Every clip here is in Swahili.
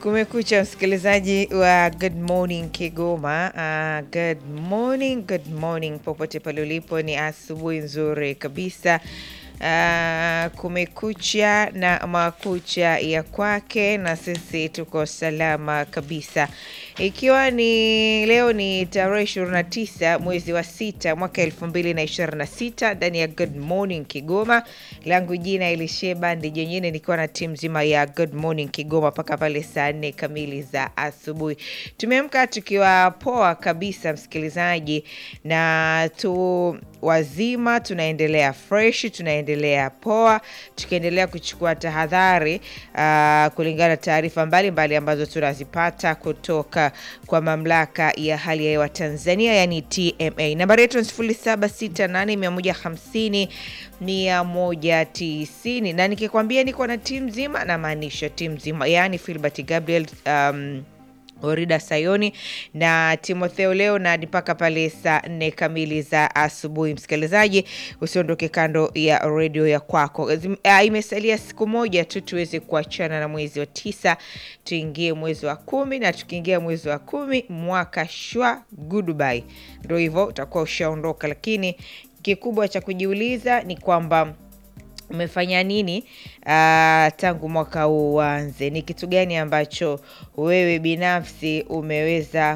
Kumekucha msikilizaji wa Good Morning Kigoma. Uh, good morning, good morning popote pale ulipo, ni asubuhi nzuri kabisa. Uh, kumekucha na makucha ya kwake, na sisi tuko salama kabisa, ikiwa ni leo ni tarehe 29 mwezi wa sita mwaka 2026 ndani ya Good Morning Kigoma. Langu jina Elisheba ndi jenyine, nikiwa na timu nzima ya Good Morning Kigoma mpaka pale saa nne kamili za asubuhi. Tumeamka tukiwa poa kabisa msikilizaji, na tu wazima, tunaendelea fresh, tunaendelea poa, tukiendelea kuchukua tahadhari uh, kulingana na taarifa mbalimbali ambazo tunazipata kutoka kwa mamlaka ya hali ya hewa Tanzania, yani TMA. Nambari yetu ni 0768 150 190, na nikikwambia niko na timu nzima, namaanisha timu nzima, yani Filbert Gabriel um, Orida Sayoni na Timotheo leo na mpaka pale saa nne kamili za asubuhi. Msikilizaji, usiondoke kando ya redio ya kwako. Zim- ah, Imesalia siku moja tu tuweze kuachana na mwezi wa tisa, tuingie mwezi wa kumi, na tukiingia mwezi wa kumi mwaka shwa goodbye. Ndo hivyo utakuwa ushaondoka, lakini kikubwa cha kujiuliza ni kwamba umefanya nini ah, tangu mwaka huu uanze? Ni kitu gani ambacho wewe binafsi umeweza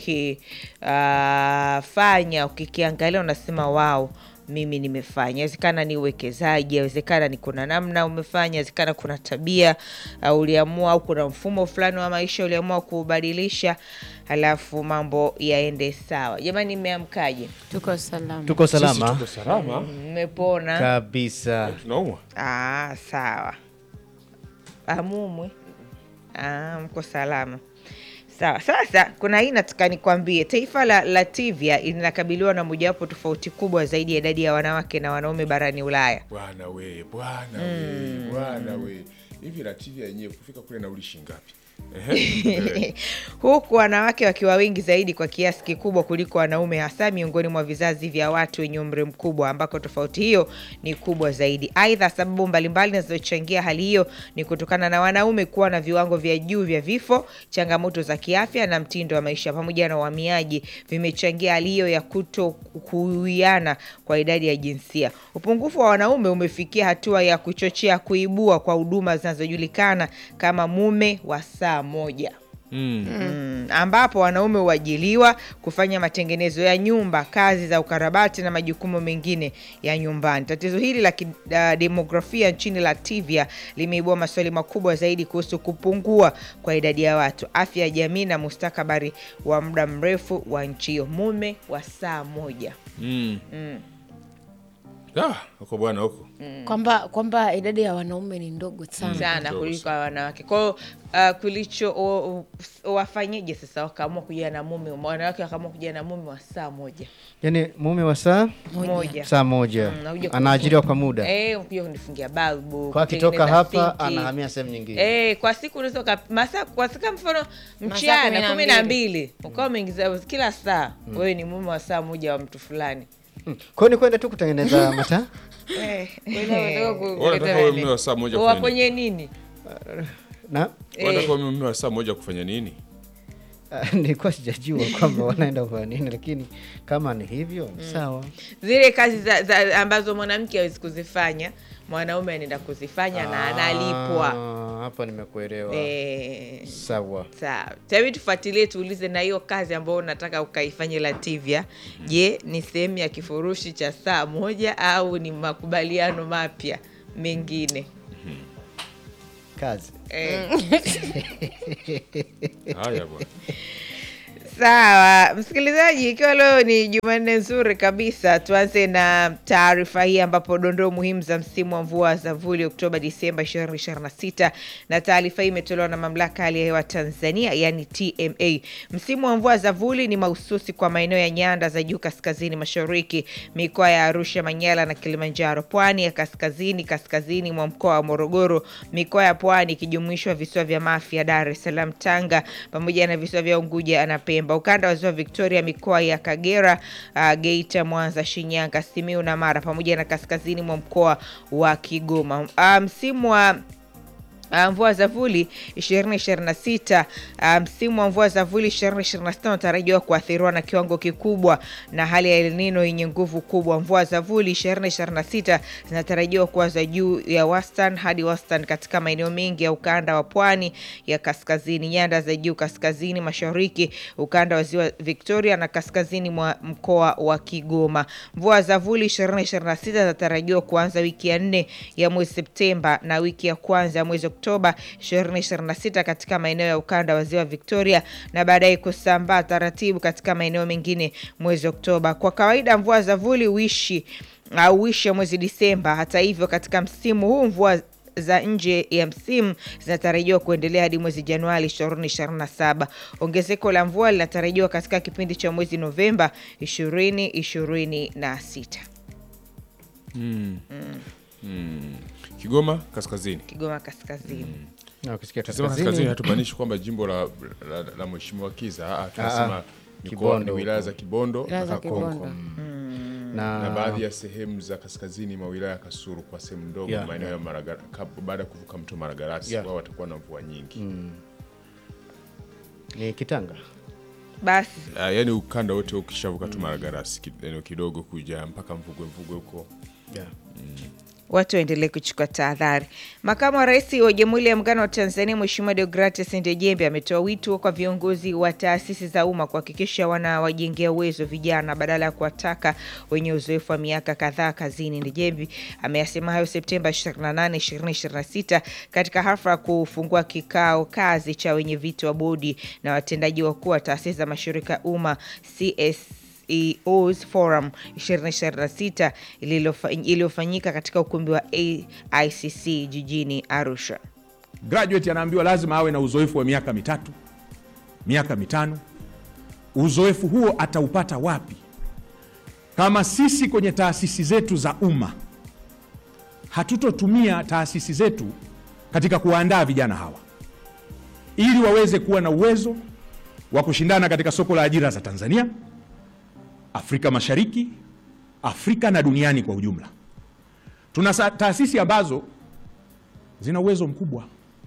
kukifanya, ukikiangalia unasema wao mimi nimefanya. Inawezekana ni uwekezaji, inawezekana ni kuna namna umefanya, inawezekana kuna tabia uh, uliamua au kuna mfumo fulani wa maisha uliamua kuubadilisha, halafu mambo yaende sawa. Jamani, mmeamkaje? Tuko salama. Tuko Sisi salama tuko salama. Mmepona? kabisa. Tunaumwa. Ah, sawa. Amumwe. Ah, mko salama. Sawa. Sasa kuna hii nataka nikwambie, taifa la Latvia linakabiliwa na mojawapo tofauti kubwa zaidi ya idadi ya wanawake na wanaume barani Ulaya. Bwana we, bwana we, bwana we. Hivi Latvia yenyewe kufika kule nauli shingapi? Ehe. huku wanawake wakiwa wengi zaidi kwa kiasi kikubwa kuliko wanaume, hasa miongoni mwa vizazi vya watu wenye umri mkubwa, ambako tofauti hiyo ni kubwa zaidi. Aidha, sababu mbalimbali zinazochangia hali hiyo ni kutokana na wanaume kuwa na viwango vya juu vya vifo, changamoto za kiafya na mtindo wa maisha, pamoja na uhamiaji, vimechangia hali hiyo ya kuto kuiana kwa idadi ya jinsia. Upungufu wa wanaume umefikia hatua ya kuchochea kuibua kwa huduma zinazojulikana kama mume wa saa moja. Mm, ambapo wanaume huajiliwa kufanya matengenezo ya nyumba, kazi za ukarabati na majukumu mengine ya nyumbani. Tatizo hili la kidemografia nchini Latvia limeibua maswali makubwa zaidi kuhusu kupungua kwa idadi ya watu, afya ya jamii na mustakabali wa muda mrefu wa nchi hiyo. Mume wa saa moja. Mm. Ah, huko bwana huko. Kwamba kwamba idadi ya wanaume ni ndogo sana. sana Ndogo kuliko wanawake. Kwa hiyo uh, kulicho o- o- wafanyeje sasa? Wakaamua kuja na mume, wanawake wakaamua kuja na mume wa saa moja Yaani mume wa saa moja saa moja Mm, nakuja anaajiriwa kwa muda, Eh, kuja kunifungia balbu kwa akitoka kutengeneza hapa sinki. anahamia sehemu nyingine. Eh, kwa siku unaweza uka- masaa kwa siku mfano mchana kumi na kumi na mbili. mbili ukawa umeingiza kila saa wewe ni mume wa saa moja wa mtu fulani Mm. Kwa hiyo ni kwenda tu kutengeneza mataa Eh, Wewe unataka uwe mume wa saa moja kufanya nini? wafanye nini? na Wewe unataka uwe mume wa saa moja kufanya nini? ah, nilikuwa sijajua kwamba wanaenda kufanya nini, lakini kama ni hivyo ni sawa. Zile kazi za, za, ambazo mwanamke hawezi kuzifanya mwanaume anaenda kuzifanya na analipwa. Ah, Hapa nimekuelewa. Eh, Sawa. Sawa, tabii tufuatilie, tuulize na hiyo kazi ambayo unataka ukaifanye Lativia. Je, ni sehemu ya kifurushi cha saa moja au ni makubaliano mapya mengine? Kazi. Eh, Haya bwana. Sawa msikilizaji, ikiwa leo ni Jumanne nzuri kabisa, tuanze na taarifa hii ambapo dondoo muhimu za msimu wa mvua za vuli Oktoba Disemba 2026 na taarifa hii imetolewa na mamlaka ya hali ya hewa Tanzania yani TMA. Msimu wa mvua za vuli ni mahususi kwa maeneo ya nyanda za juu kaskazini mashariki, mikoa ya Arusha, Manyara na Kilimanjaro, pwani ya kaskazini, kaskazini mwa mkoa wa Morogoro, mikoa ya pwani ikijumuishwa visiwa vya Mafia, Dar es Salaam, Tanga pamoja na visiwa vya Unguja na Pemba. Ukanda wa ziwa Victoria, mikoa ya Kagera, uh, Geita, Mwanza, Shinyanga, Simiu na Mara pamoja na kaskazini mwa mkoa wa Kigoma. Uh, msimu wa Uh, mvua za vuli 2026 uh, msimu wa mvua za vuli 2026 unatarajiwa kuathiriwa na kiwango kikubwa na hali ya El Nino yenye nguvu kubwa. Mvua za vuli 2026 zinatarajiwa kuwa za juu ya wastani hadi wastani katika maeneo mengi ya ukanda wa pwani ya kaskazini, nyanda za juu kaskazini mashariki, ukanda wa ziwa Victoria na kaskazini mwa mkoa wa Kigoma. Mvua za vuli 2026 zinatarajiwa kuanza wiki ya nne ya mwezi Septemba na wiki ya kwanza ya mwezi Oktoba 2026 katika maeneo ya ukanda wa ziwa Victoria na baadaye kusambaa taratibu katika maeneo mengine mwezi Oktoba. Kwa kawaida mvua za vuli huishi au huisha mwezi Disemba. Hata hivyo, katika msimu huu mvua za nje ya msimu zinatarajiwa kuendelea hadi mwezi Januari 2027. Ongezeko la mvua linatarajiwa katika kipindi cha mwezi Novemba 2026. Kigoma kaskazini. Kigoma kaskazini. Na ukisikia Tunasema kaskazini, kaskazini hatumaanishi kwamba jimbo la, la, la mheshimiwa Kiza. Ah, tunasema mikoa Kibondo ni wilaya za Kibondo Wilaya na za Kakonko Kibondo. na na baadhi ya sehemu za kaskazini mwa wilaya ya Kasulu kwa sehemu ndogo Yeah, maeneo ya Maragara kab- baada ya kuvuka mto Maragarasi Yeah. wao watakuwa na mvua nyingi ni Kitanga. Basi Ah, yaani ukanda wote ukishavuka tu Maragarasi ki- eneo kidogo kuja mpaka Mvugwe Mvugwe huko Yeah. watu waendelee kuchukua tahadhari. Makamu wa Rais wa Jamhuri ya Muungano wa Tanzania Mheshimiwa Deogratias Ndejembe ametoa wito kwa viongozi wa taasisi za umma kuhakikisha wanawajengea uwezo vijana badala ya kuwataka wenye uzoefu wa miaka kadhaa kazini. Ndejembe ameyasema hayo Septemba 28, 2026 katika hafla ya kufungua kikao kazi cha wenye viti wa bodi na watendaji wakuu wa taasisi za mashirika ya umma CS CEOs Forum 2026 ililofa- iliyofanyika katika ukumbi wa AICC jijini Arusha. graduate anaambiwa lazima awe na uzoefu wa miaka mitatu miaka mitano uzoefu huo ataupata wapi kama sisi kwenye taasisi zetu za umma hatutotumia taasisi zetu katika kuwaandaa vijana hawa ili waweze kuwa na uwezo wa kushindana katika soko la ajira za tanzania afrika mashariki afrika na duniani kwa ujumla tuna sa- taasisi ambazo zina uwezo mkubwa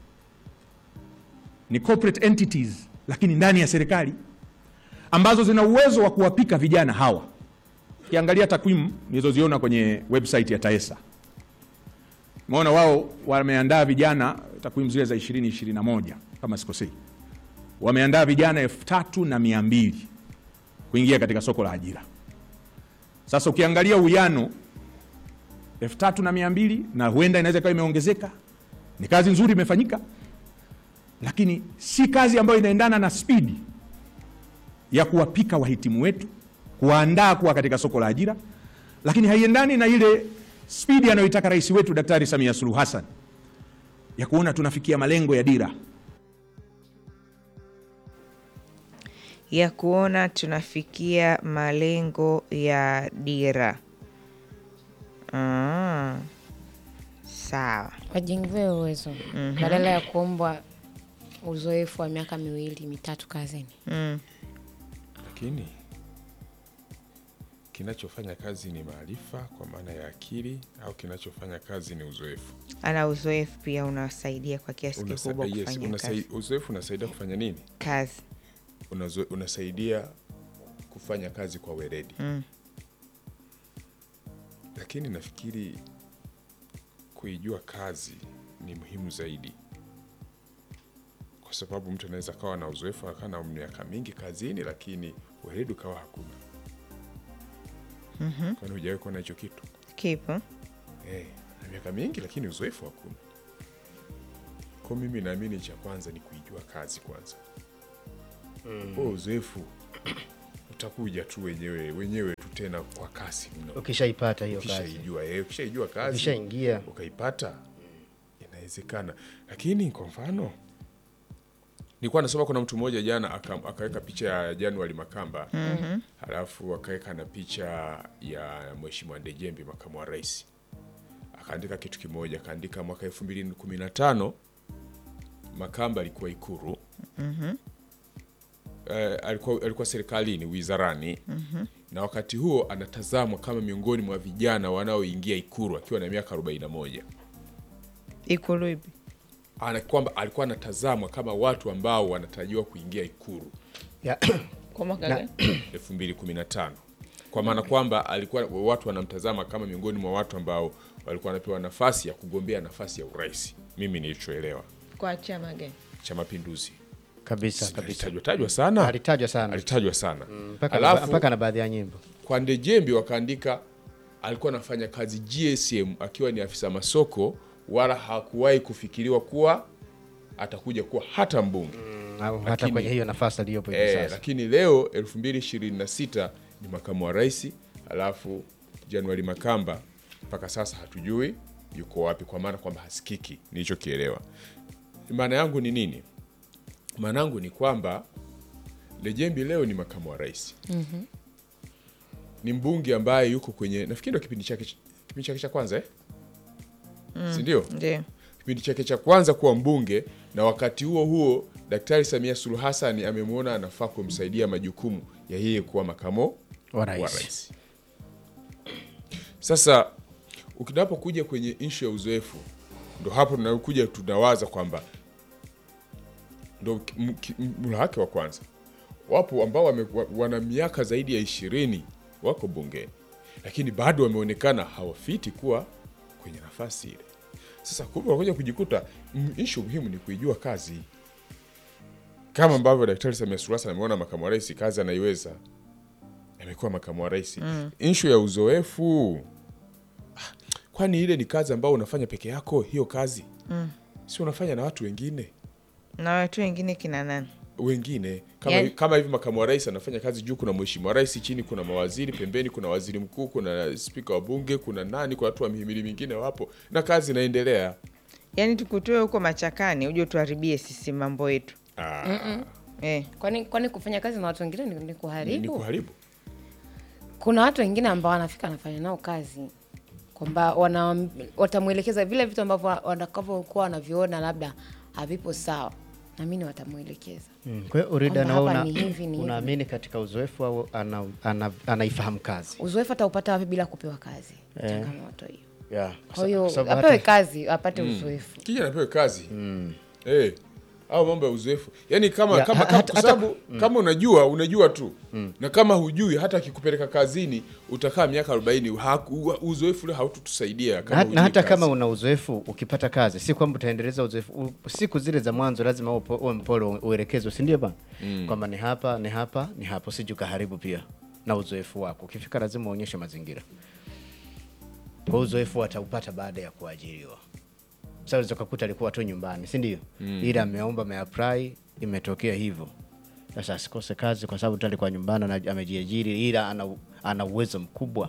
ni corporate entities lakini ndani ya serikali ambazo zina uwezo wa kuwapika vijana hawa ukiangalia takwimu nilizoziona kwenye website ya taesa umeona wao wameandaa vijana takwimu zile za 2021 kama sikosei wameandaa vijana elfu tatu na mia mbili kuingia katika soko la ajira sasa ukiangalia uwiano elfu tatu na mia mbili na huenda inaweza ikawa imeongezeka ni kazi nzuri imefanyika lakini si kazi ambayo inaendana na spidi ya kuwapika wahitimu wetu kuwaandaa kuwa katika soko la ajira lakini haiendani na ile spidi anayoitaka rais wetu daktari samia suluhu hassan ya kuona tunafikia malengo ya dira ya kuona tunafikia malengo ya dira. Ah, sawa. wajengewe uwezo badala ya kuombwa uzoefu wa miaka miwili mitatu kazini. lakini kinachofanya kazi ni maarifa kwa maana ya akili au kinachofanya kazi ni uzoefu Ana uzoefu pia unawasaidia kwa kiasi Unasa- kikubwa yes, kufanya unasai- kazi. uzoefu unasaidia kufanya nini kazi. Unazo, unasaidia kufanya kazi kwa weledi Mm. lakini nafikiri kuijua kazi ni muhimu zaidi kwa sababu mtu anaweza kawa na uzoefu akawa na miaka mingi kazini lakini weledi ukawa hakuna mm-hmm. kwani hujawahi kuona hicho kitu Kipo. Eh, na miaka mingi lakini uzoefu hakuna. Kwa mimi naamini cha kwanza ni kuijua kazi kwanza. Mm. uzoefu utakuja tu wenyewe wenyewe tu tena kwa kasi mno. ukishaipata hiyo kazi Ukishaijua eh, ukishaijua kazi ukishaingia ukaipata inawezekana, lakini kwa mfano nilikuwa nasoma, kuna mtu mmoja jana aka- akaweka picha ya January Makamba mm-hmm. halafu akaweka na picha ya Mheshimiwa Ndejembi makamu wa rais, akaandika kitu kimoja, akaandika mwaka elfu mbili kumi na tano Makamba alikuwa Ikuru mm-hmm. eh, alikuwa, alikuwa serikalini wizarani mm-hmm. na wakati huo anatazamwa kama miongoni mwa vijana wanaoingia Ikuru akiwa na miaka 41 Ikulu ipi? ana kwamba alikuwa anatazamwa kama watu ambao wanatarajiwa kuingia Ikulu Ya, Kwa mwaka Na- gani? 2015 kwa maana kwamba alikuwa watu wanamtazama kama miongoni mwa watu ambao walikuwa wanapewa nafasi ya kugombea nafasi ya urais. Mimi nilichoelewa Kwa chama gani? cha Mapinduzi kabisa kabisa alitajwa tajwa sana, alitajwa sana alitajwa sana mpaka na, alafu mpaka na baadhi ya nyimbo kwa Ndejembi wakaandika alikuwa anafanya kazi GSM akiwa ni afisa masoko, wala hakuwahi kufikiriwa kuwa atakuja kuwa hata mbunge au hata Lakini- kwenye hiyo nafasi aliyopo hivi Eh, sasa lakini leo 2026 ni makamu wa rais, alafu Januari Makamba mpaka sasa hatujui yuko wapi, kwa maana kwamba hasikiki. Nilichokielewa, maana yangu ni nini? Maana yangu ni kwamba Lejembi leo ni makamu wa rais ni mbunge ambaye yuko kwenye nafikiri ndo kipindi chake kipindi chake cha kwanza eh? si ndio? Ndio. kipindi chake cha kwanza kuwa mbunge, na wakati huo huo Daktari Samia Suluhu Hassan amemwona anafaa kumsaidia majukumu ya yeye kuwa makamo Wa wa rais. rais. Sasa ukinapokuja kwenye ishu ya uzoefu, ndo hapo tunakuja tunawaza kwamba ndo m- ki- m- mula wake wa kwanza. Wapo ambao wame, wa- wana miaka zaidi ya ishirini wako bungeni, lakini bado wameonekana hawafiti kuwa kwenye nafasi ile. Sasa kumbe unakuja kujikuta m- ishu muhimu ni kuijua kazi, kama ambavyo Daktari Samia Suluhu Hassan ameona makamu wa rais kazi anaiweza, amekuwa makamu wa rais. Ishu ya uzoefu, ah, kwani ile ni kazi ambayo unafanya peke yako? Hiyo kazi si unafanya na watu wengine Na watu wengine kina nani? wengine kama, Yani- kama hivi makamu wa rais anafanya kazi juu, kuna mheshimiwa rais, chini kuna mawaziri, pembeni kuna waziri mkuu, kuna spika wa bunge, kuna nani, kuna watu wa mihimili mingine wapo na kazi inaendelea. Yaani tukutoe huko machakani uje tuharibie sisi mambo yetu Ah, eh. kwani kwani kufanya kazi na watu wengine ni, ni ni, ni kuharibu kuharibu kuna watu wengine ambao wanafika anafanya nao kazi kwamba wana- watamwelekeza vile vitu ambavyo watakavyokuwa wanaviona labda havipo sawa namini watamwelekeza Mm, kwa hiyo Urida, Kwamba na wewe hapa una, ni hivi, ni hivi. unaamini katika uzoefu au ana, ana, anaifahamu kazi uzoefu ataupata wapi bila kupewa kazi changamoto hiyo yeah. kwa hiyo Kwa sababu apewe hata- kazi apate uzoefu kija napewe kazi Eh, au mambo ya uzoefu yaani kama Ya, kama, ha- kama, hata- kwa sababu kama unajua unajua tu na kama hujui hata akikupeleka kazini utakaa miaka 40 haku- uzoefu ule haututusaidia na, kama na hujui hata kazi. kama una uzoefu ukipata kazi si kwamba utaendeleza uzoefu u- siku zile za mwanzo lazima upo- uwe mpole u- uelekezwe si ndio bana kwamba ni hapa ni hapa ni hapa usije ukaharibu pia na uzoefu wako ukifika lazima uonyeshe mazingira kwa uzoefu ataupata baada ya kuajiriwa sasa unaweza ukakuta alikuwa tu nyumbani si ndio ila ameomba ameapply imetokea hivyo sasa asikose kazi kwa sababu tu alikuwa nyumbani na amejiajiri ila ana, ana uwezo mkubwa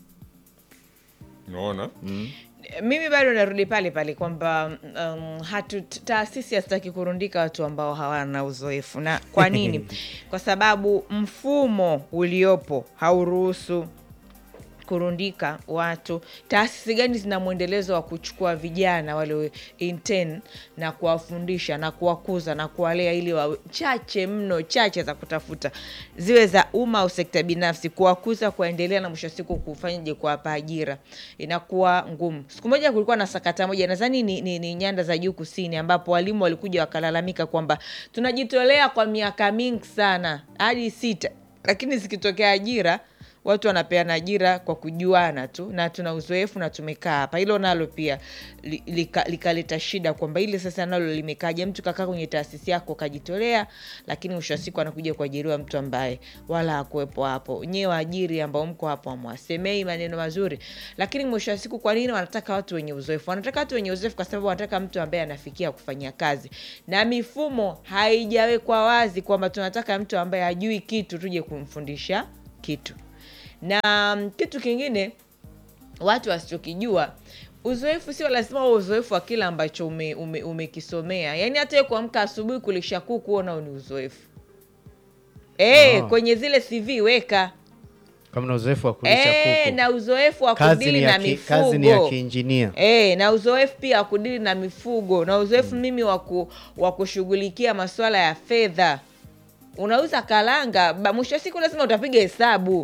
unaona mimi bado narudi pale pale kwamba um, hatu taasisi hazitaki kurundika watu ambao hawana uzoefu na kwa nini kwa sababu mfumo uliopo hauruhusu kurundika watu taasisi gani zina mwendelezo wa kuchukua vijana wale intern na kuwafundisha na kuwakuza na kuwalea ili wawe chache mno chache za kutafuta ziwe za umma au sekta binafsi kuwakuza kuwaendelea na mwisho wa siku kufanyaje kuwapa ajira inakuwa ngumu siku moja kulikuwa na sakata moja nadhani ni, ni, ni nyanda za juu kusini ambapo walimu walikuja wakalalamika kwamba tunajitolea kwa miaka mingi sana hadi sita lakini zikitokea ajira watu wanapeana ajira kwa kujuana tu na tuna uzoefu na tumekaa hapa hilo nalo pia li- lika- likaleta shida kwamba ile sasa nalo limekaja mtu kakaa kwenye taasisi yako kajitolea lakini mwisho wa siku anakuja kuajiriwa mtu ambaye wala hakuwepo hapo nyewe waajiri ambao mko hapo amwasemei maneno mazuri lakini mwisho wa siku kwa nini wanataka watu wenye uzoefu wanataka watu wenye uzoefu kwa sababu wanataka mtu ambaye anafikia kufanyia kazi na mifumo haijawekwa wazi kwamba tunataka mtu ambaye hajui kitu tuje kumfundisha kitu na mm, kitu kingine watu wasichokijua uzoefu sio lazima uwe uzoefu wa kile ambacho umekisomea ume, umekisomea. yaani hata wewe kuamka asubuhi kulisha kuku huo nao ni uzoefu e, Oh. kwenye zile cv weka kama na uzoefu wa kulisha e, kuku na uzoefu wa kazi kudili ni, na ya ki, kazi ni ya mifugo kiinjinia E, na uzoefu pia wa kudili na mifugo na uzoefu mimi wa ku- wa kushughulikia masuala ya fedha unauza kalanga ba- mwisho wa siku lazima utapiga hesabu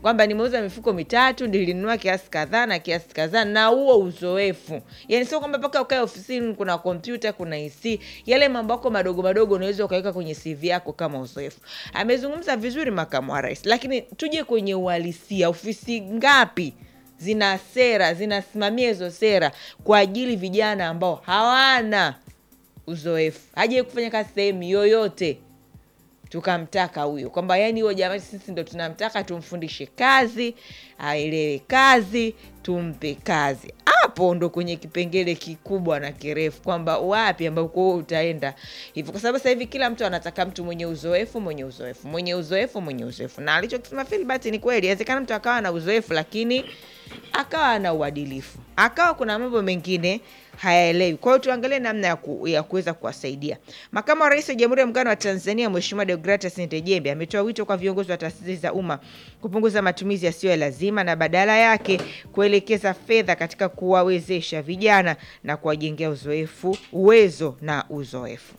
kwamba nimeuza mifuko mitatu nilinunua kiasi kadhaa na kiasi kadhaa na huo uzoefu yani sio kwamba mpaka ukae ofisini kuna kompyuta kuna ec yale mambo yako madogo madogo unaweza ukaweka kwenye cv yako kama uzoefu amezungumza vizuri makamu wa rais lakini tuje kwenye uhalisia ofisi ngapi zina sera zinasimamia hizo sera kwa ajili vijana ambao hawana uzoefu hajai kufanya kazi sehemu yoyote tukamtaka huyo kwamba yani huyo jamani sisi ndo tunamtaka tumfundishe kazi aelewe kazi tumpe kazi hapo ndo kwenye kipengele kikubwa na kirefu kwamba wapi ambako wewe utaenda hivyo kwa sababu sasa hivi kila mtu anataka mtu mwenye uzoefu mwenye uzoefu mwenye uzoefu mwenye uzoefu na alichokisema Filbert ni kweli inawezekana mtu akawa na uzoefu lakini akawa na uadilifu akawa kuna mambo mengine hayaelewi kwa hiyo tuangalie namna ya, ku, ya kuweza kuwasaidia makamu wa rais wa jamhuri ya muungano wa tanzania mheshimiwa deogratas ntejembe ametoa wito kwa viongozi wa taasisi za umma kupunguza matumizi yasiyo ya lazima na badala yake kuelekeza fedha katika kuwawezesha vijana na kuwajengea uzoefu uwezo na uzoefu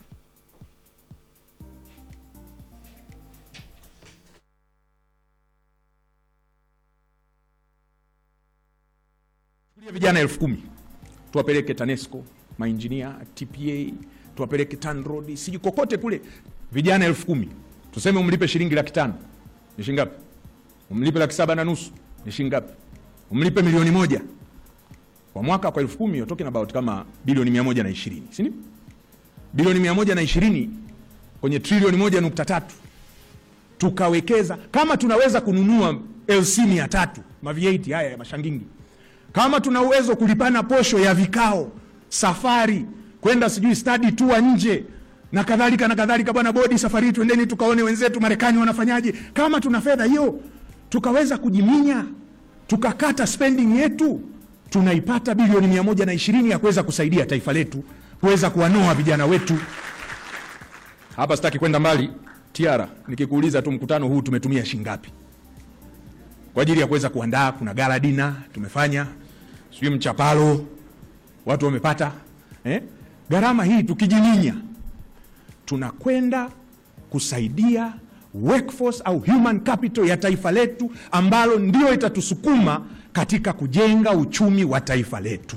Chukulia vijana elfu kumi tuwapeleke TANESCO, mainjinia, TPA, tuwapeleke TANROADS, sijui kokote kule, vijana elfu kumi tuseme umlipe shilingi laki tano ni shilingi ngapi? Umlipe laki saba na nusu ni shilingi ngapi? Umlipe milioni moja kwa mwaka, kwa elfu kumi you're talking about kama bilioni mia moja na ishirini si ndio? Bilioni mia moja na ishirini kwenye trilioni moja nukta tatu tukawekeza kama tunaweza kununua LC mia tatu ma V8 haya ya mashangingi kama tuna uwezo kulipana posho ya vikao safari kwenda sijui study tour nje na kadhalika na kadhalika bwana bodi safari hii twendeni tukaone wenzetu marekani wanafanyaje kama tuna fedha hiyo tukaweza kujiminya tukakata spending yetu tunaipata bilioni mia moja na ishirini ya kuweza kusaidia taifa letu kuweza kuwanoa vijana wetu hapa sitaki kwenda mbali tiara nikikuuliza tu mkutano huu tumetumia shingapi kwa ajili ya kuweza kuandaa kuna gala dina tumefanya sijui mchapalo watu wamepata eh? gharama hii tukijiminya tunakwenda kusaidia workforce au human capital ya taifa letu ambalo ndio itatusukuma katika kujenga uchumi wa taifa letu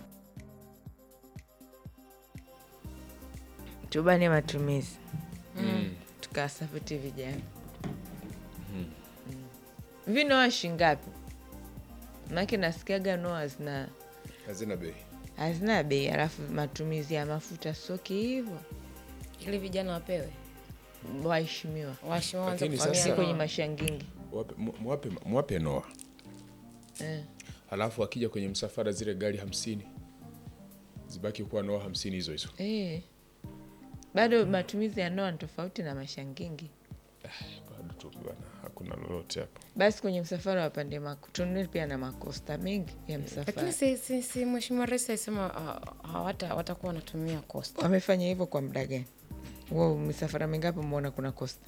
tubane matumizi mm. tukawasapoti vijana mm. vinoa shingapi make nasikiaga noa zina hazina bei hazina bei alafu matumizi ya mafuta soki hivyo ili vijana wapewe waheshimiwa waheshimiwa waanze Lakini kufanyia si sasa- kwenye noa. mashangingi Wape- mu- mwape, mwape noa eh. halafu akija kwenye msafara zile gari hamsini zibaki kuwa noa hamsini hizo hizo Eh. bado matumizi ya noa ni tofauti na mashangingi bado tu bana hakuna lolote hapo basi kwenye msafara wapande tununue pia na makosta mengi ya msafara lakini si, si, si mheshimiwa rais alisema uh, hawata watakuwa wanatumia cost wamefanya hivyo kwa muda gani wow, misafara mingapi umeona kuna kosta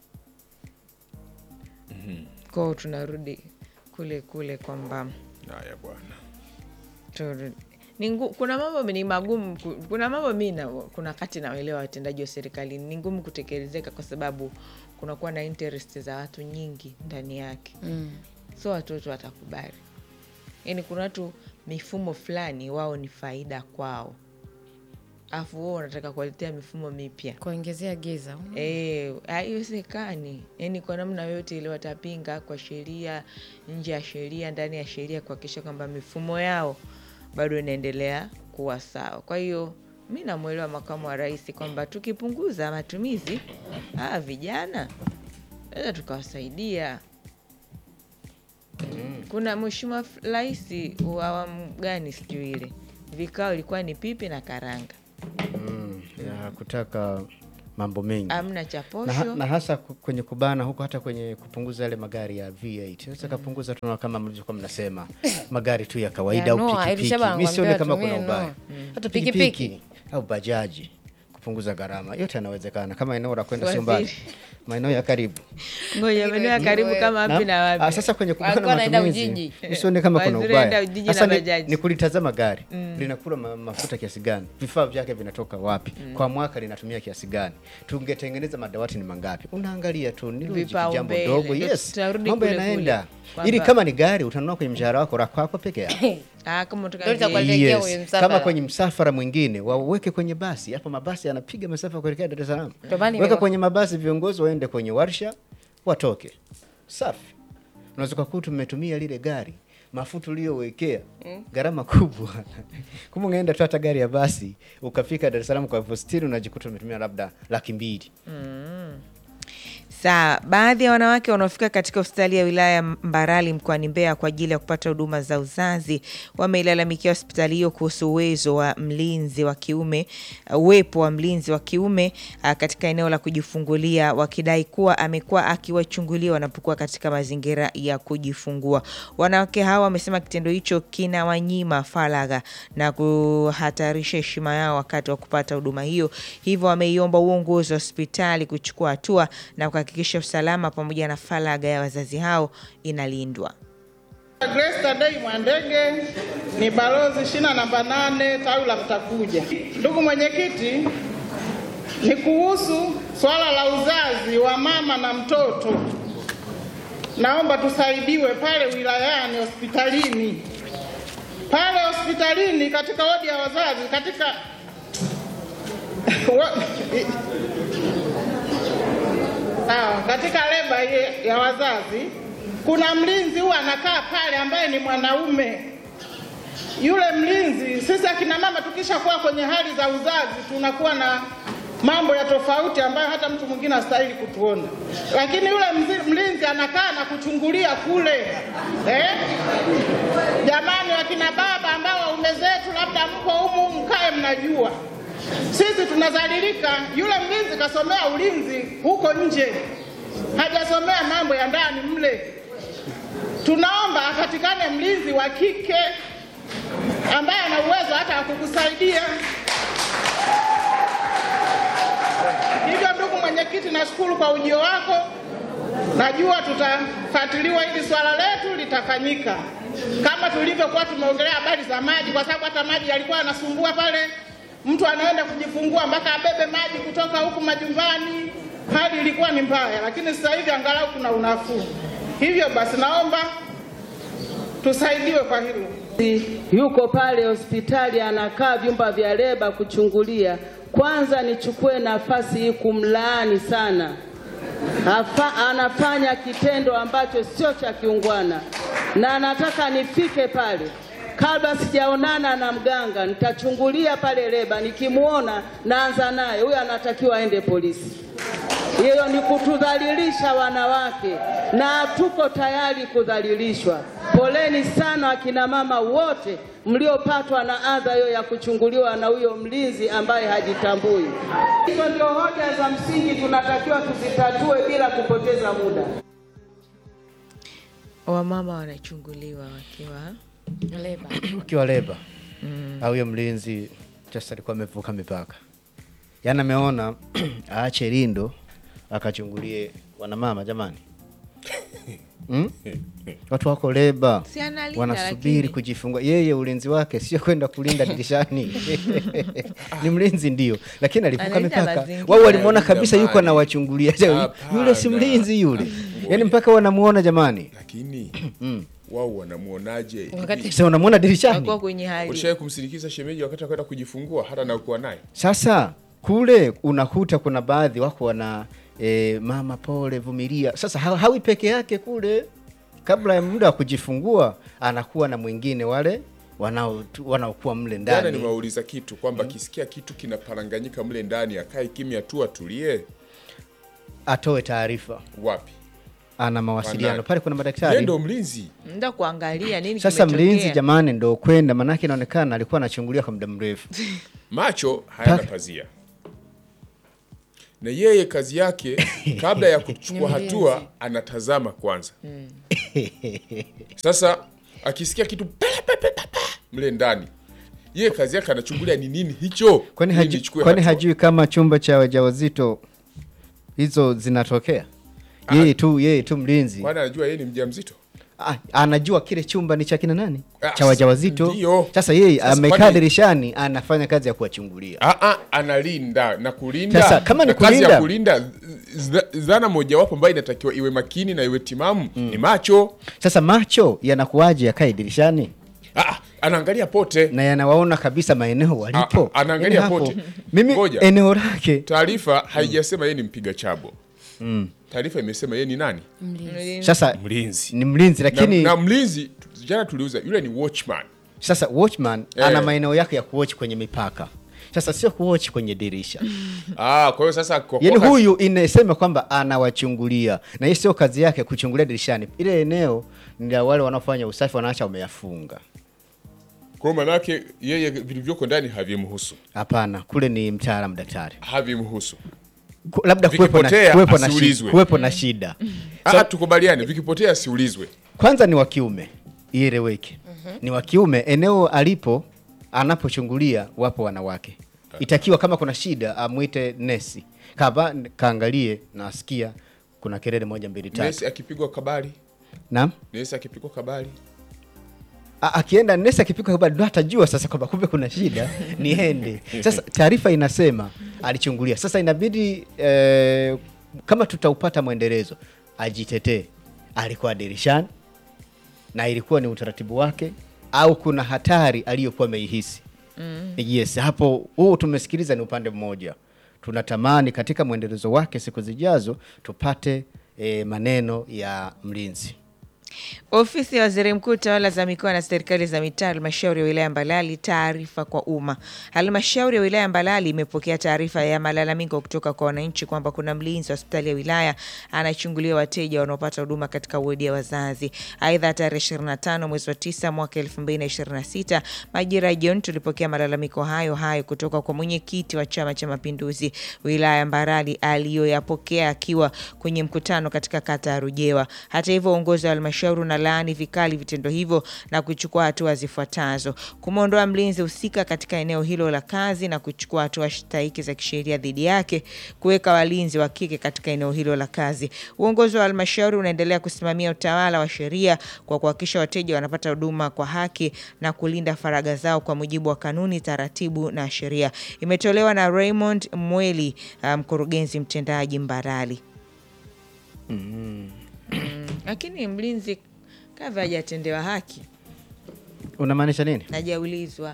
kwao tunarudi kule kule kwamba haya bwana tu- ni ngu, kuna mambo ni magumu ku- kuna mambo mi na, kuna kati naelewa watendaji wa serikali ni ngumu kutekelezeka kwa sababu kunakuwa na interest za watu nyingi ndani yake mm. so watoto watakubali yaani kuna watu mifumo fulani wao ni faida kwao afu wao unataka kuwaletea mifumo mipya kuongezea giza Eh, haiwezekani yaani kwa namna yoyote ile watapinga kwa sheria nje ya sheria ndani ya sheria kuhakikisha kwamba mifumo yao bado inaendelea kuwa sawa kwa hiyo mi namwelewa makamu wa rais kwamba tukipunguza matumizi aa vijana naweza tukawasaidia kuna mheshimiwa f- rais wa awamu gani sijui ile vikao ilikuwa ni pipi na karanga mm, ya kutaka mambo mengi amna cha na, posho ha- na hasa ku- kwenye kubana huko hata kwenye kupunguza yale magari ya V8 sasa kapunguza tunaona kama mlivyokuwa mnasema magari tu ya kawaida Ya au Noah, pikipiki Elishaba mi sioni anakuambia kama kuna atumie ubaya Noah. hata Pikipiki. pikipiki au bajaji kupunguza gharama yote yanawezekana kama eneo la kwenda sio mbali Waziri. maeneo ya karibu ngoja maeneo ya karibu kama wapi na Ah, wapi sasa kwenye Walikuwa kubana wanaenda matumizi Ujiji. nisione kama kuna Waziri waenda ubaya. Ujiji Sasa na ni, bajaji. ni kulitazama gari linakula ma, mafuta kiasi gani, vifaa vyake vinatoka wapi, kwa mwaka linatumia kiasi gani, tungetengeneza madawati ni mangapi? Unaangalia tu ni logic, jambo Vipaumbele. dogo. Ndio Yes, tutarudi mambo kule yanaenda kule. ili Kwamba- kama ni gari utanunua kwenye mshahara wako la kwako peke yako. Ah, kama unataka Ndio itakuwa je- Kuelekea kwenye Yes. msafara. Kama kwenye msafara mwingine waweke kwenye basi, hapo mabasi yanapiga masafa kuelekea Dar es Salaam. Ndio maana Weka nime- kwenye mabasi, viongozi waende kwenye warsha, watoke safi. Unaweza kukuta umetumia lile gari mafuta uliyowekea gharama kubwa kumbe ungeenda tu hata gari ya basi ukafika Dar es Salaam kwa elfu sitini unajikuta umetumia labda laki mbili. Sawa, baadhi ya wanawake wanaofika katika hospitali ya wilaya ya Mbarali mkoani Mbeya kwa ajili ya kupata huduma za uzazi wameilalamikia hospitali hiyo kuhusu uwezo wa mlinzi wa kiume, uwepo wa mlinzi wa kiume ah, katika eneo la kujifungulia, wakidai kuwa amekuwa akiwachungulia wanapokuwa katika mazingira ya kujifungua. Wanawake hawa wamesema kitendo hicho kinawanyima faragha na kuhatarisha heshima yao wakati wa kupata huduma hiyo, hivyo wameiomba uongozi wa hospitali kuchukua hatua na kuhakikisha usalama pamoja na faragha ya wazazi hao inalindwa. Grace Tadei Mwandege ni balozi shina namba nane tawi la Mtakuja. Ndugu mwenyekiti, ni kuhusu swala la uzazi wa mama na mtoto. Naomba tusaidiwe pale wilayani hospitalini, pale hospitalini katika wodi ya wazazi katika Wa- Sawa, katika leba ye- ya wazazi kuna mlinzi huwa anakaa pale ambaye ni mwanaume. Yule mlinzi, sisi akina mama tukishakuwa kwenye hali za uzazi tunakuwa na mambo ya tofauti ambayo hata mtu mwingine hastahili kutuona, lakini yule mzi- mlinzi anakaa na kuchungulia kule eh? Jamani, wakina baba ambao waume zetu labda mko humu, mkae mnajua sisi tunadhalilika. Yule mlinzi kasomea ulinzi huko nje, hajasomea mambo ya ndani mle. Tunaomba apatikane mlinzi wa kike ambaye ana uwezo hata wa kukusaidia. Hivyo ndugu mwenyekiti, nashukuru kwa ujio wako. Najua tutafuatiliwa hili swala letu litafanyika kama tulivyokuwa tumeongelea habari za maji, kwa sababu hata maji yalikuwa yanasumbua pale. Mtu anaenda kujifungua mpaka abebe maji kutoka huku majumbani, hali ilikuwa ni mbaya, lakini sasa hivi angalau kuna unafuu. Hivyo basi, naomba tusaidiwe kwa hilo. yuko pale hospitali anakaa vyumba vya leba kuchungulia. Kwanza nichukue nafasi hii kumlaani sana. Hafa, anafanya kitendo ambacho sio cha kiungwana, na nataka nifike pale kabla sijaonana na mganga, nitachungulia pale leba, nikimwona naanza naye, huyo anatakiwa aende polisi. Hiyo ni kutudhalilisha wanawake, na tuko tayari kudhalilishwa. Poleni sana akina mama wote mliopatwa na adha hiyo ya kuchunguliwa na huyo mlinzi ambaye hajitambui. Hizo ndio hoja za msingi tunatakiwa tuzitatue bila kupoteza muda. Wamama wanachunguliwa wakiwa Leba. ukiwa leba au huyo mlinzi just alikuwa amevuka mipaka, yaani ameona aache lindo akachungulie wanamama. Jamani, mm? watu wako leba Si analinda, wanasubiri lakini. kujifungua. Yeye ulinzi wake sio kwenda kulinda dirishani ni mlinzi ndio, lakini alivuka Analinda mipaka. mazingira. Wao walimwona Analinda kabisa yuko mali. anawachungulia, Hapana. yule si mlinzi yule, yaani mpaka wanamuona jamani. lakini wao wanamuonaje? Wakati- Hivi, Sasa unamuona dirishani wakuwa kwenye hali Ulishawahi kumsindikiza shemeji wakati akwenda kujifungua hata na ukuwa naye? Sasa kule unakuta kuna baadhi wako wana e, mama pole, vumilia. Sasa ha, hawi peke yake kule, kabla ya muda wa kujifungua anakuwa na mwingine wale wanao wanaokuwa mle Jana ndani. nimewauliza kitu kwamba kisikia kitu kinaparanganyika mle ndani akae kimya tu atulie. Atoe taarifa, Wapi? ana mawasiliano Wanani? pale, kuna Yeye madaktari. ndo mlinzi. mda kuangalia nini Sasa kimetokea. mlinzi jamani, ndo kwenda, manake inaonekana alikuwa anachungulia kwa muda mrefu. Macho hayana Paka. pazia, na yeye kazi yake kabla ya kuchukua hatua anatazama kwanza. Sasa akisikia kitu pe, pe, pe, pe, pe, mle ndani, yeye kazi yake anachungulia ni nini hicho, Kwani ili hajui, nichukue kwani hatua. hajui kama chumba cha wajawazito hizo zinatokea yeye tu yeye tu mlinzi kwani anajua yeye ni mjamzito Ah, anajua kile chumba ni cha kina nani Ah, cha wajawazito ndio. sasa yeye Sasa amekaa kwani- dirishani anafanya kazi ya kuwachungulia Ah, ah, analinda na kulinda Sasa, kama ni na kazi ya kulinda- kulinda z- dhana mojawapo ambayo inatakiwa iwe makini na iwe timamu ni macho sasa macho yanakuwaje yakae dirishani ah, ah, anaangalia pote na yanawaona kabisa maeneo walipo Ah, ah, anaangalia Yaani hapo, pote. mimi Ngoja. eneo lake taarifa haijasema yeye ni mpiga chabo taarifa imesema yeye ni nani sasa mlinzi ni mlinzi na, lakini na mlinzi tu- jana tuliuza yule ni watchman sasa watchman Eh. ana maeneo yake ya kuwatch kwenye mipaka sasa sio kuwatch kwenye dirisha ah, kwa hiyo sasa kwa- yaani kwa- huyu inasema kwamba anawachungulia na hii sio kazi yake kuchungulia dirishani ile eneo ni la wale wanaofanya usafi wanaacha wameyafunga kwa hiyo manake yeye vilivyoko ndani havimhusu hapana kule ni mtaalamu daktari havimhusu Ku- labda kuwepo na, Vikipotea, kuwepo na, asiulizwe. shida, kuwepo na shida ah, tukubaliane vikipotea siulizwe kwanza ni wa kiume ieleweke ni wa kiume eneo alipo anapochungulia wapo wanawake itakiwa kama kuna shida amwite nesi kaba kaangalie na asikia kuna kelele moja mbili tatu nesi akipigwa kabali naam nesi akipigwa kabali A- akienda nesi akipika habari ndo atajua sasa kwamba kumbe kuna shida niende sasa taarifa inasema alichungulia sasa inabidi eh, kama tutaupata mwendelezo ajitetee alikuwa dirishani na ilikuwa ni utaratibu wake au kuna hatari aliyokuwa ameihisi mm. yes hapo huu tumesikiliza ni upande mmoja tunatamani katika mwendelezo wake siku zijazo tupate eh, maneno ya mlinzi Ofisi ya Waziri Mkuu, tawala za mikoa na serikali za mitaa, halmashauri ya wilaya Mbalali, taarifa kwa umma. Halmashauri ya wilaya Mbalali imepokea taarifa ya malalamiko kutoka kwa wananchi kwamba kuna mlinzi wa hospitali ya wilaya anachungulia wateja wanaopata huduma katika wodi ya wazazi. Aidha, tarehe 25 mwezi wa 9 mwaka 2026 majira ya jioni tulipokea malalamiko hayo hayo kutoka kwa mwenyekiti wa Chama cha Mapinduzi wilaya Mbarali aliyoyapokea akiwa kwenye mkutano katika kata ya Rujewa. Hata hivyo, uongozi wa halmashauri unalaani vikali vitendo hivyo na kuchukua hatua zifuatazo: kumwondoa mlinzi husika katika eneo hilo la kazi na kuchukua hatua stahiki za kisheria dhidi yake, kuweka walinzi wa kike katika eneo hilo la kazi. Uongozi wa halmashauri unaendelea kusimamia utawala wa sheria kwa kuhakikisha wateja wanapata huduma kwa haki na kulinda faragha zao kwa mujibu wa kanuni, taratibu na sheria. Imetolewa na Raymond Mweli, uh, mkurugenzi mtendaji Mbarali. Mm, Lakini mlinzi kava hajatendewa haki, unamaanisha nini hajaulizwa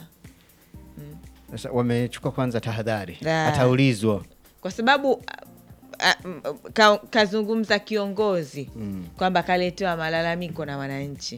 Sasa wamechukua kwanza tahadhari, Da. ataulizwa. kwa sababu a- a- m- ka, kazungumza kiongozi kwamba kaletewa malalamiko na wananchi.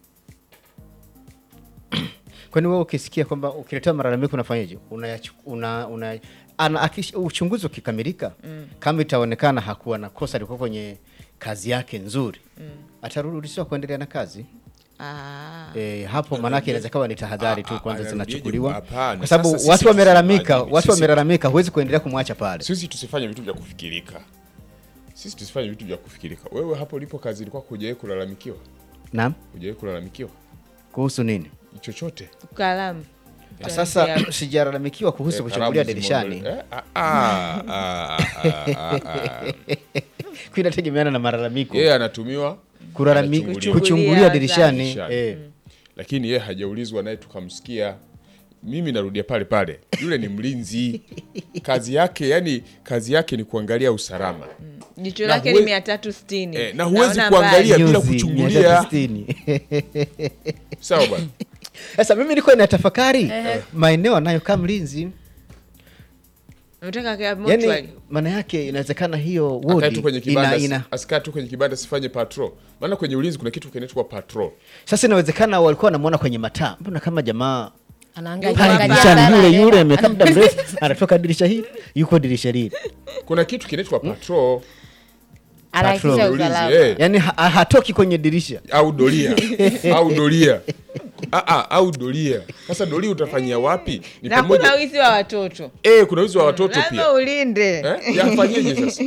Kwani wewe ukisikia kwamba ukiletewa malalamiko unafanyaje? Unayachu- una, una, ana, akish, uchunguzi ukikamilika kama itaonekana hakuwa na kosa, alikuwa kwenye kazi yake nzuri atarudishwa kuendelea na kazi. Ah. E, hapo maanake inaweza kawa ni tahadhari tu Ah, ah, kwanza anarudieje? zinachukuliwa, Hapana. kwa sababu Sasa sisi watu wamelalamika, tusemaje? watu Sisi- wamelalamika, huwezi kuendelea kumwacha pale. sisi tusifanye vitu vya kufikirika sisi tusifanye vitu vya kufikirika wewe hapo ulipo kazi ilikuwa hujawahi kulalamikiwa Naam, hujawahi kulalamikiwa kuhusu nini? chochote Kalamu Sasa sijalalamikiwa kuhusu Eh, kuchungulia kalamu dirishani, zimeondolewa. Eh, ah, ah, ah, ah, ah. inategemeana na malalamiko yeye anatumiwa Kulalami- anachungulia. kuchungulia dirishani Dirishani. eh. lakini yeye hajaulizwa naye tukamsikia mimi narudia pale pale yule ni mlinzi kazi yake yani kazi yake ni kuangalia usalama jicho Na lake huwe- ni mia tatu sitini Eh, na huwezi Naona kuangalia mbali. bila Nyuzi, kuchungulia. 360. sawa bwana Sasa mimi nilikuwa natafakari maeneo anayokaa mlinzi, Unataka kaa yani mortuary? maana yake inawezekana hiyo akae wodi tu kwenye ina, kibanda ina, asikae tu kwenye kibanda sifanye patrol maana kwenye ulinzi kuna kitu kinaitwa patrol sasa inawezekana walikuwa wanamwona kwenye mataa, mbona kama jamaa Anaangalia pale angalia dirishani sana yule hewa. yule amekaa muda mrefu, anatoka dirisha hili yuko dirisha lile, kuna kitu kinaitwa patrol Anahakikisha Patrol. usalama. Ulinzi, eh. yani ha, hatoki kwenye dirisha. au doria au doria Ah, ah, au doria sasa doria utafanyia wapi ni na kuna pamoja wizi wa watoto eh, kuna wizi wa watoto lazima pia ulinde eh? yafanyeje sasa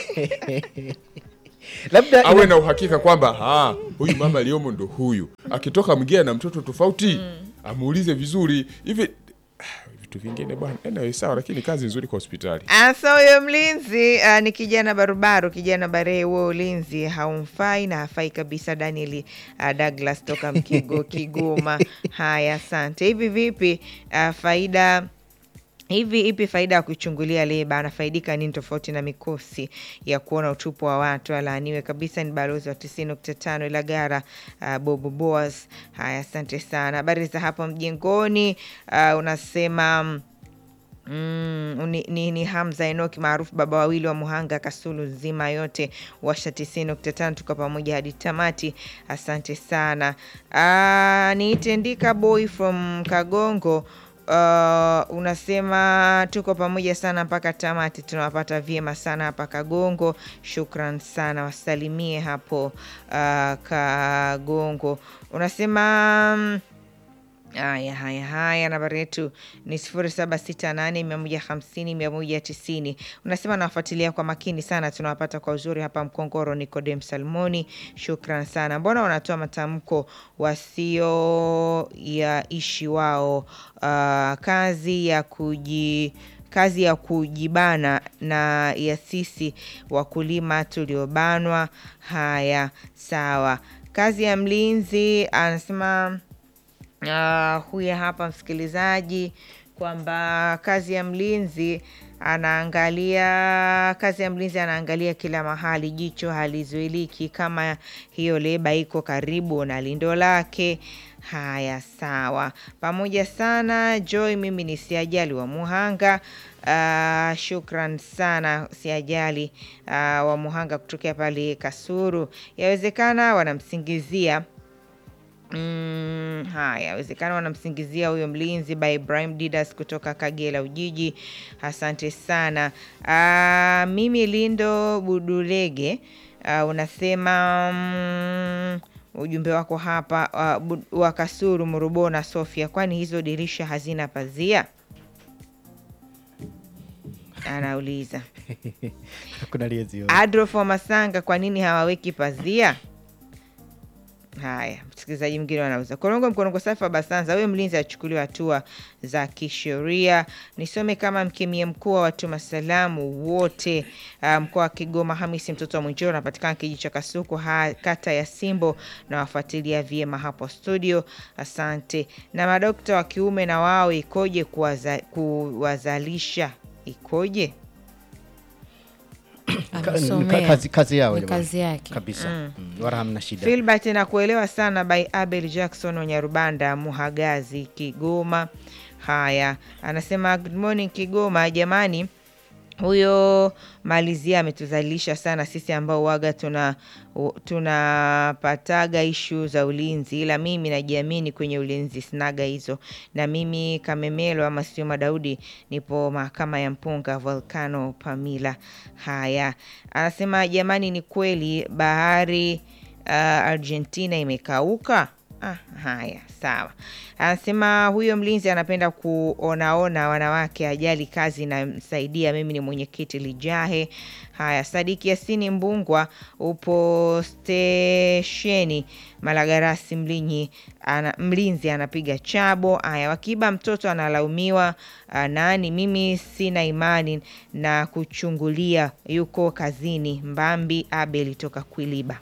Labda awe ina, na uhakika kwamba "Ah, huyu mama aliyomo ndo huyu akitoka mwingine na mtoto tofauti amuulize vizuri hivi vitu vingine bwana. Anyway, sawa, lakini kazi nzuri kwa hospitali. Asa huyo mlinzi uh, ni kijana barubaru, kijana barehe. Huo ulinzi haumfai na hafai kabisa. Daniel uh, Douglas toka Mkigo, Kigoma. Haya, asante. Hivi vipi uh, faida hivi ipi faida ya kuichungulia leba? Anafaidika nini tofauti na mikosi ya kuona utupu wa watu? Alaaniwe kabisa. Ni balozi wa tisini nukta tano Ilagara, uh, Bobo Boas. Haya, asante sana. Habari za hapo mjengoni, uh, unasema mm, Mm, ni, ni, ni Hamza Enoki maarufu baba wawili wa Muhanga Kasulu nzima yote washa tisini nukta tano tuko pamoja hadi tamati. Asante sana. Uh, niitendika boy from Kagongo. Uh, unasema tuko pamoja sana mpaka tamati, tunawapata vyema sana hapa Kagongo. Shukran sana, wasalimie hapo uh, Kagongo. Unasema mm, Haya, haya, haya, nambari yetu ni sifuri saba sita nane mia moja hamsini mia moja tisini. Unasema nawafuatilia kwa makini sana, tunawapata kwa uzuri hapa Mkongoro. Nikodem Salmoni, shukran sana. Mbona wanatoa matamko wasio ya ishi wao? Uh, kazi ya kuji kazi ya kujibana na ya sisi wakulima tuliobanwa. Haya, sawa. Kazi ya mlinzi anasema Uh, huyu hapa msikilizaji kwamba kazi ya mlinzi anaangalia kazi ya mlinzi anaangalia kila mahali, jicho halizuiliki kama hiyo leba iko karibu na lindo lake. Haya, sawa, pamoja sana Joy. Mimi ni Siajali wa Muhanga. Uh, shukran sana Siajali uh, wa Muhanga kutokea pale Kasuru. Yawezekana wanamsingizia Mm, haya awezekana wanamsingizia huyo mlinzi by Ibrahim Didas kutoka Kagera Ujiji. Asante sana. Ah, mimi Lindo Budulege ah, unasema mm, ujumbe wako hapa ah, bu- wa Kasuru Murubo na Sofia, kwani hizo dirisha hazina pazia? Anauliza Hakuna aliyezio. Adolf wa Masanga, kwa nini hawaweki pazia? Haya, msikilizaji mwingine wanauza korongo mkorongo safi wa Basanza, huyo mlinzi achukuliwa hatua za kisheria. Nisome kama mkemia mkuu wa watuma salamu wote ah, mkoa wa Kigoma, Hamisi mtoto wa Mwinjiro, anapatikana kijiji cha Kasuku, ha, kata ya Simbo, na wafuatilia vyema hapo studio. Asante. Na madokta wa kiume na wao ikoje kuwaza, kuwazalisha ikoje? Ka- Amesomea. kazi, kazi yao Ni jamani. kazi yake. kabisa mm. wala hamna shida Filbert nakuelewa sana by Abel Jackson Wanyarubanda Muhagazi Kigoma. Haya, anasema good morning Kigoma. Jamani, huyo malizia ametuzalilisha sana sisi ambao waga tuna u- tunapataga ishu za ulinzi, ila mimi najiamini kwenye ulinzi, sinaga hizo. Na mimi Kamemelo ama sio Madaudi, nipo mahakama ya Mpunga Volcano Pamila. Haya, anasema jamani, ni kweli bahari uh, Argentina imekauka. Ah, haya sawa. Anasema huyo mlinzi anapenda kuonaona wanawake, ajali kazi inamsaidia. Mimi ni mwenyekiti Lijahe. Haya, Sadiki Yasini Mbungwa, upo stesheni Malagarasi Mlinyi ana, mlinzi anapiga chabo. Haya, Wakiba mtoto analaumiwa ah, nani? Mimi sina imani na kuchungulia, yuko kazini. Mbambi Abel toka Kwiliba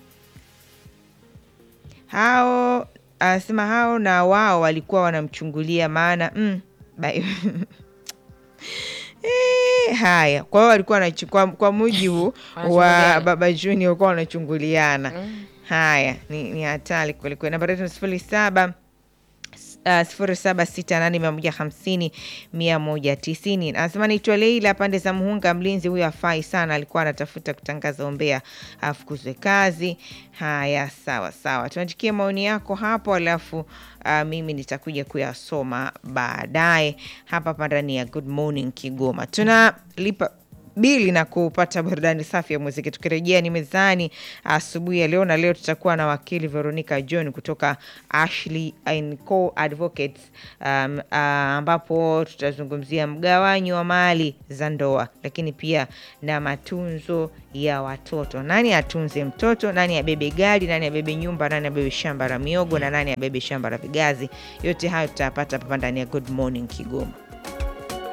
hao anasema hao na wao walikuwa wanamchungulia maana mm, bai- Eh, haya kwa hiyo walikuwa wanachu- kwa, kwa mujibu wa Wanachunguliana. baba Junior walikuwa wanachunguliana haya ni, ni hatari kwelikweli namba yetu ni sifuri saba Uh, sifuri saba sita nane mia moja hamsini mia moja tisini anasema naitwa Leila pande za Muhunga. Mlinzi huyo afai sana, alikuwa anatafuta kutangaza umbea afukuzwe kazi. Haya, sawa sawa, tuandikie maoni yako hapo, alafu uh, mimi nitakuja kuyasoma baadaye hapa hapa ndani ya Good Morning Kigoma. Tunalipa bili na kupata burudani safi ya muziki. Tukirejea ni mezani asubuhi ya leo, na leo tutakuwa na wakili Veronica John kutoka Ashley and Co Advocates um, uh, ambapo tutazungumzia mgawanyo wa mali za ndoa, lakini pia na matunzo ya watoto. Nani atunze mtoto? Nani abebe gari? Nani abebe nyumba? Nani abebe shamba la miogo? Na nani abebe shamba la vigazi? Yote hayo tutayapata hapa ndani ya Good Morning Kigoma.